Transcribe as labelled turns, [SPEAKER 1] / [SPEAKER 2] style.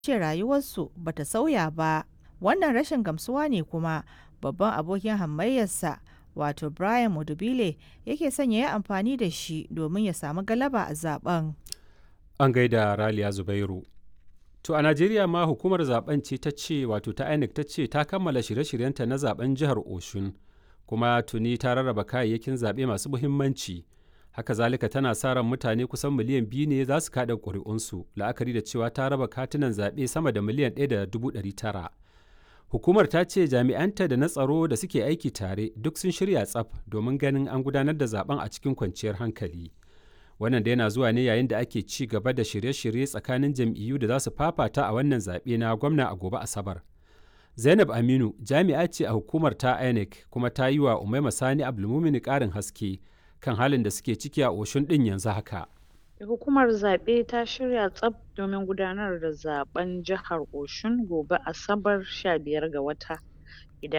[SPEAKER 1] ce rayuwarsu ba ta sauya ba. Wannan rashin gamsuwa ne kuma babban abokin hamayyarsa wato Brian Mudubile yake son ya yi amfani da shi domin ya samu galaba a zaben.
[SPEAKER 2] An gaida Raliya Zubairu. To a Najeriya ma hukumar zaben ce ta ce wato ta INEC ta ce ta kammala shirye-shiryenta na zaben jihar Oshun kuma tuni ta rarraba kayayyakin zaɓe masu muhimmanci. Haka zalika tana sa ran mutane kusan miliyan biyu ne za su kaɗa ƙuri'unsu la'akari da cewa ta raba katunan zaɓe sama da miliyan ɗaya da dubu ɗari tara. Hukumar ta ce jami'anta da na tsaro da suke aiki tare duk sun shirya tsaf domin ganin an gudanar da zaben a cikin kwanciyar hankali. Wannan da yana zuwa ne yayin da ake ci gaba da shirye-shirye tsakanin jam'iyyu da za su fafata a wannan zaɓe na gwamna a gobe Asabar. Zainab Aminu jami'a ce a hukumar ta INEC kuma ta yi wa Umaima Sani Abdulmumini ƙarin haske kan halin da suke ciki a Oshun ɗin yanzu haka.
[SPEAKER 3] Hukumar zaɓe ta shirya tsaf domin gudanar da zaben jihar Oshun gobe Asabar 15 ga wata.